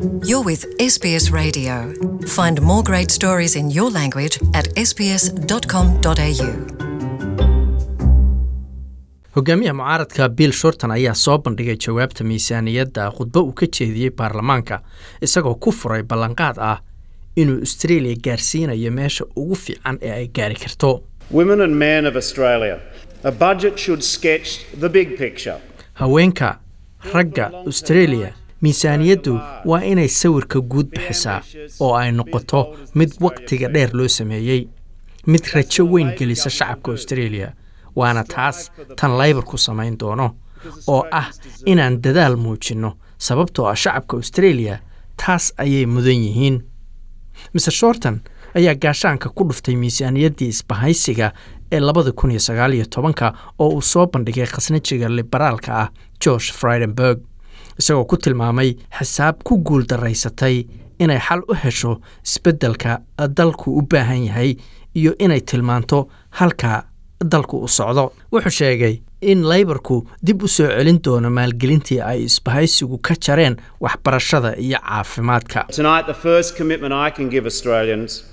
You're with SBS Radio. Find more great stories in your language at sbs.com.au. hogaamiyaha mucaaradka bill shorton ayaa soo bandhigay jawaabta miisaaniyadda khudbo uu ka jeediyey baarlamaanka isagoo ku furay ballanqaad ah inuu australia gaarsiinayo meesha ugu fiican ee ay gaari karto Women and men of Australia, a budget should sketch the big picture. haweenka ragga australia miisaaniyaddu waa inay sawirka guud bixisaa oo ay noqoto mid wakhtiga dheer loo sameeyey mid rajo weyn gelisa shacabka australia waana taas tan laybarku samayn doono oo ah inaan dadaal muujinno sababtoo ah shacabka australia taas ayay mudan yihiin mr shorton ayaa gaashaanka ku dhuftay miisaaniyaddii isbahaysiga ee labada kun iyo sagaal iyo tobanka oo uu soo bandhigay khasnajiga liberaalka ah george fridenberg isagoo ku tilmaamay xisaab ku guul daraysatay inay xal u hesho isbeddelka dalku u baahan yahay iyo inay tilmaanto halka dalku u socdo wuxuu sheegay in laybarku dib u soo celin doono maalgelintii ay isbahaysigu ka jareen waxbarashada iyo caafimaadka Tonight, the first commitment I can give Australians,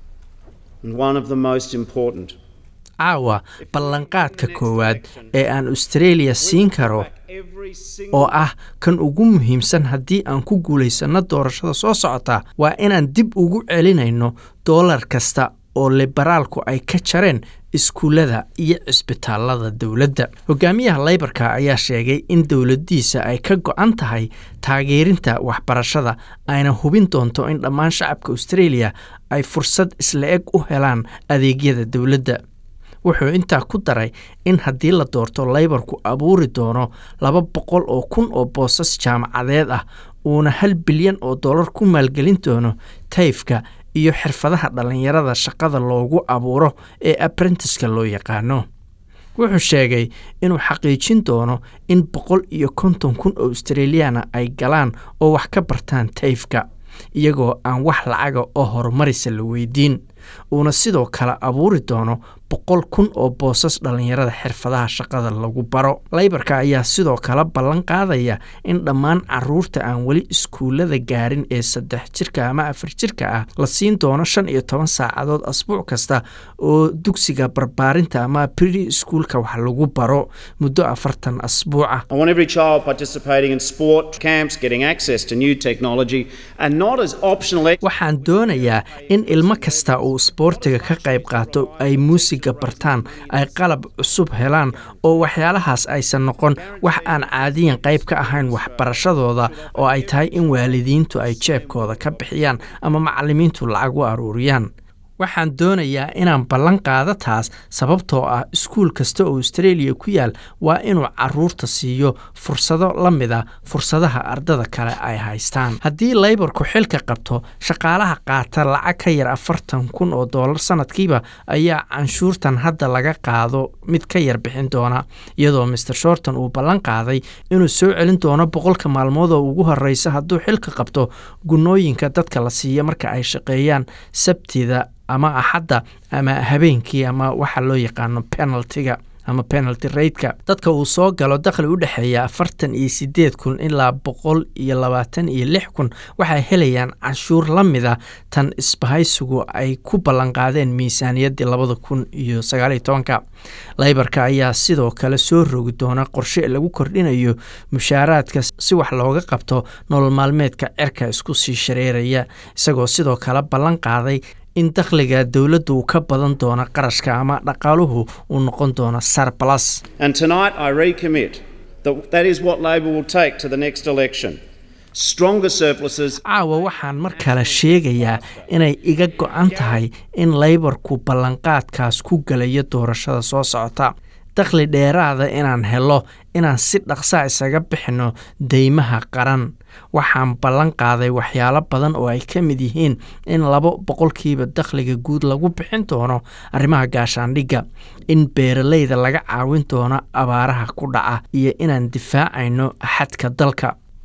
and one of the most important, caawa ballanqaadka koowaad ee aan australia siin karo every single oo ah kan ugu muhiimsan haddii aan ku guulaysanno doorashada soo socota waa inaan dib ugu celinayno doolar kasta oo liberaalku ay ka jareen iskuullada iyo cisbitaalada dowladda hogaamiyaha laybarka ayaa sheegay in dowladdiisa ay ka go-an tahay taageerinta waxbarashada ayna hubin doonto in dhammaan shacabka australia ay fursad isla eg u helaan adeegyada dowladda wuxuu intaa ku daray in haddii la doorto laybarku abuuri doono laba boqol oo kun oo boosas jaamacadeed ah uuna hal bilyan oo dollar ku maalgelin doono tayfka iyo xirfadaha dhallinyarada shaqada loogu abuuro ee aprentiska loo yaqaano wuxuu sheegay inuu xaqiijin doono in boqol iyo konton kun oo australiyaana ay galaan oo wax ka bartaan tayfka iyagoo aan wax lacaga oo horumarisa la weydiin uuna sidoo kale abuuri doono boqol kun oo boosas dhallinyarada xirfadaha shaqada lagu baro laybarka ayaa sidoo kale ballan qaadaya in dhammaan caruurta aan weli iskuullada gaarin ee saddex jirka ama afar jirka ah la siin doono shan iyo toban saacadood asbuuc kasta oo dugsiga barbaarinta ama bri iskuulka wax lagu baro muddo afartan asbuuca I want every child participating in sport camps getting access to new technology and not as optional ex- waxaan doonayaa in ilmo kasta uu isboortiga ka qayb qaato ay muusiga bartaan ay qalab cusub helaan oo waxyaalahaas aysan noqon wax aan caadiyan qayb ka ahayn waxbarashadooda oo ay tahay in waalidiintu ay jeebkooda ka bixiyaan ama macallimiintu lacag u aruuriyaan waxaan doonayaa inaan ballan qaado taas sababtoo ah iskuul kasta oo australia ku yaal waa inuu caruurta siiyo fursado la mida fursadaha ardada kale ay haystaan haddii laybarku xilka qabto shaqaalaha qaata lacag ka yar afartan kun oo doolar sanadkiiba ayaa canshuurtan hadda laga qaado mid ka yar bixin doona iyadoo mr shorton uu ballan qaaday inuu soo celin doono boqolka maalmood oo ugu horeysa hadduu xilka qabto gunooyinka dadka la siiya marka ay shaqeeyaan sabtida ama axadda ama habeenkii ama waxa loo yaqaano penaltiga ama penalty rateka dadka uu soo galo dakhli u dhexeeya afartan iyo sideed kun ilaa boqol iyo labaatan iyo lix kun waxay helayaan canshuur la mida tan isbahaysigu ay ku ballanqaadeen miisaaniyaddii labada kun iyo sagaaliyo tobanka laybarka ayaa sidoo kale soo rogi doona qorshe lagu kordhinayo mushaaraadka si wax looga qabto nolol maalmeedka cirka isku sii shareeraya isagoo sidoo kale ballan qaaday in dakhliga dowladdu uu ka badan doono qarashka ama dhaqaaluhu uu noqon doono sarbalas And tonight I recommit that that is what Labor will take to the next election. Stronger surpluses caawa waxaan mar kale sheegayaa inay iga go-an tahay in laybarku ballanqaadkaas ku galayo doorashada soo socota dakhli dheeraada inaan helo inaan si dhaqsa isaga bixinno deymaha qaran waxaan ballan qaaday waxyaalo badan oo ay ka mid yihiin in labo boqolkiiba dakhliga guud lagu bixin doono arrimaha gaashaandhigga in beeralayda laga caawin doono abaaraha ku dhaca iyo inaan difaacayno xadka dalka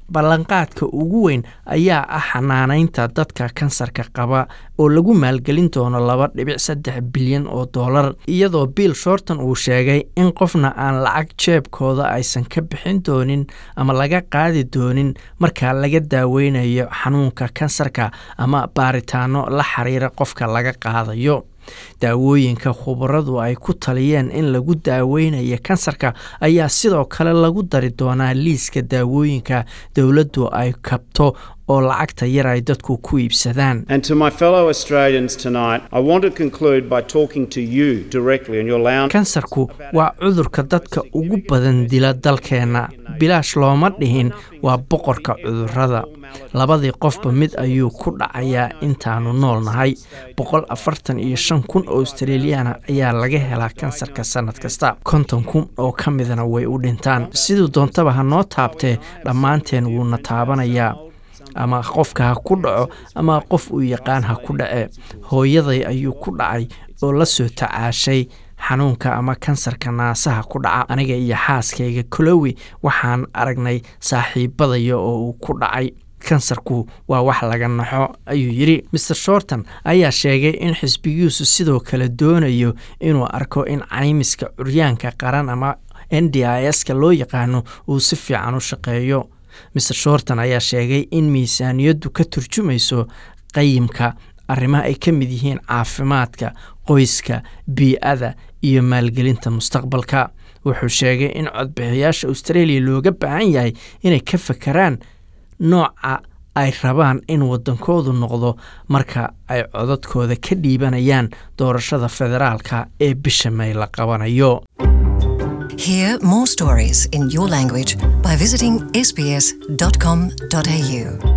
ballanqaadka ugu weyn ayaa ah xanaanaynta dadka kansarka qaba oo lagu maalgelin doono laba dhibic saddex bilyan oo dollar iyadoo bill shorton uu sheegay in qofna aan lacag jeebkooda aysan ka bixin doonin ama laga qaadi doonin marka laga daaweynayo xanuunka kansarka ama baaritaano la xiriira qofka laga qaadayo daawooyinka khubaradu ay ku taliyeen in lagu daaweynayo kansarka ayaa sidoo kale lagu dari doonaa liiska daawooyinka dowladdu ay kabto oo lacagta yar ay dadku ku iibsadaan And to my fellow Australians tonight, I want to conclude by talking to you directly in your lounge. kansarku waa cudurka dadka ugu badan dila dalkeenna bilaash looma dhihin waa boqorka cudurrada labadii qofba mid ayuu ku dhacayaa intaanu nool nahay boqol afartan iyo shan kun oo australiyaana ayaa laga helaa kansarka sannad kasta konton kun oo ka midana way u dhintaan siduu doontaba ha noo taabtee dhammaanteen wuuna taabanayaa ama qofka ha ku dhaco ama qof uu yaqaan ha ku dhace hooyaday ayuu ku dhacay oo la soo tacaashay xanuunka ama kansarka naasaha ku dhaca aniga iyo xaaskayga colowi waxaan aragnay saaxiibadaya oo uu ku dhacay kansarku waa wax laga naxo ayuu yidhi maer shorton ayaa sheegay in xisbigiisu sidoo kale doonayo inuu arko in caymiska curyaanka qaran ama n d i s ka loo yaqaano uu si fiican u shaqeeyo maer shorton ayaa sheegay in miisaaniyaddu ka turjumayso qayimka arrimaha ay ka mid yihiin caafimaadka qoyska bii-ada iyo maalgelinta mustaqbalka wuxuu sheegay in codbixiyaasha australia looga baahan yahay inay ka fakaraan nooca ay rabaan in waddankoodu noqdo marka ay codadkooda ka dhiibanayaan doorashada federaalka ee bisha may la qabanayo Hear more stories in your language by visiting sbs.com.au.